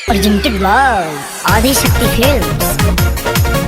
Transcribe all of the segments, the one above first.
Presented by Adi Shakti Films.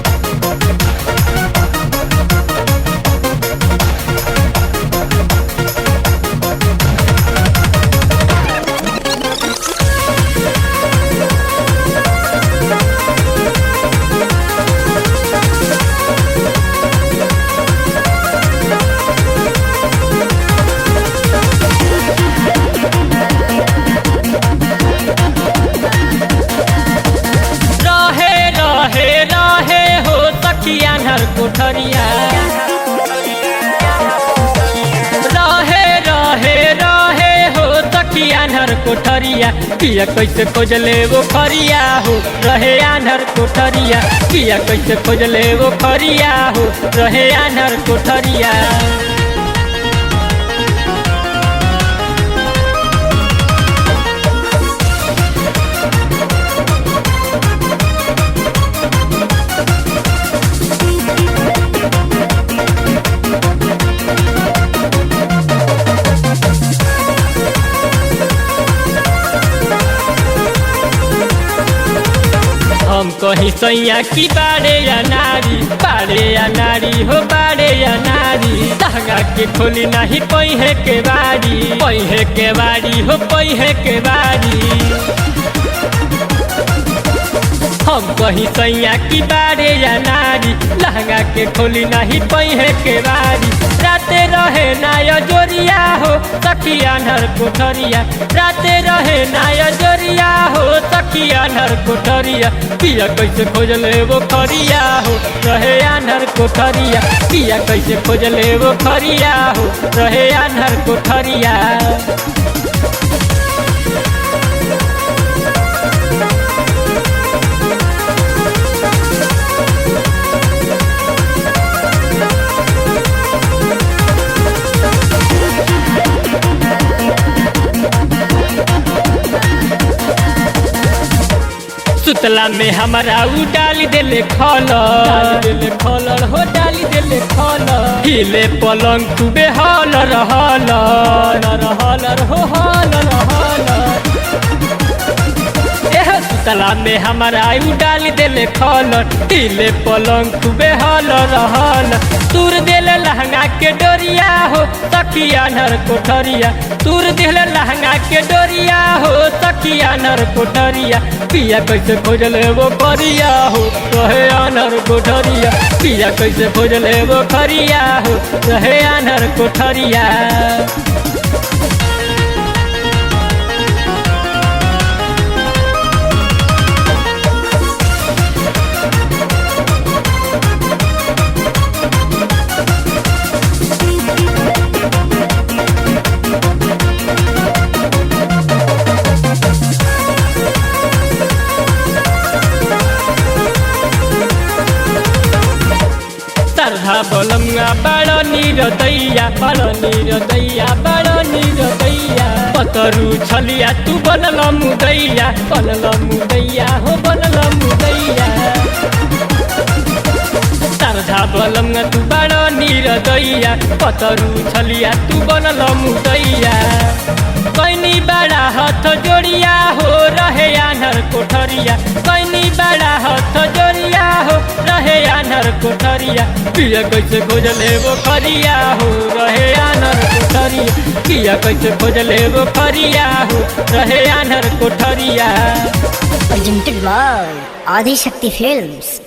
रहे रहे रहे हो सखिया नर कोठरिया रहे रहे रहे हो सखिया नर कोठरिया किया कैसे खोजले वो खरिया हो रहे आनर कोठरिया किया कैसे खोजले वो खरिया हो रहे आनर कोठरिया हम कहीं सैया की बाड़े या नारी बाड़े या नारी हो बाड़े या नारी लहंगा के खोली नहीं पहिए के बाड़ी पहिए के बाड़ी हो पहिए के बाड़ी हम कहीं सैया की बाड़े या नारी लहंगा के खोली नहीं पहिए के बाड़ी राते रहे नाय जोरिया हो सखिया नर कोठरिया राते रहे नाय जोरिया हो सखिया नर कोठरिया पिया कैसे खोजले वो खरिया हो रहे आनर कोठरिया पिया कैसे खोजले वो खरिया हो रहे आनर कोठरिया सुतला में हमारा उ डाली देले खलर डाली देले खलर हो डाली देले खलर हिले पलंग खूबे हलर हलर हलर हो हलर हलर एह सुतला में हमारा उ डाली देले खलर हिले पलंग खूबे हलर हलर तूर देले लहंगा के डोरिया हो सखिया नर कोठरिया तूर देले लहंगा के डोरिया हो सखिया नर कोठरिया पिया कैसे खोजले वो करिया हो रहे आनर कोठरिया पिया कैसे खोजले वो खरिया हो रहे आनर कोठरिया सरधा बलंगा बड़ नीर दैया बड़ नीर दैया बड़ नीर दैया पतरू छलिया तू बनल मुदैया बनल मुदैया हो बनल मुदैया सरधा बलंगा तू बड़ नीर दैया पतरू छलिया तू बनल मुदैया कैनी बड़ा हाथ जोड़िया हो रहे आनर कोठरिया कैनी बड़ा हाथ जोड़िया हो रहे आनर कोठरिया पिया कैसे खोजले वो खरिया हो रहे आनर कोठरिया पिया कैसे खोजले वो खरिया हो रहे आनर कोठरिया Presented by Adi Shakti Films.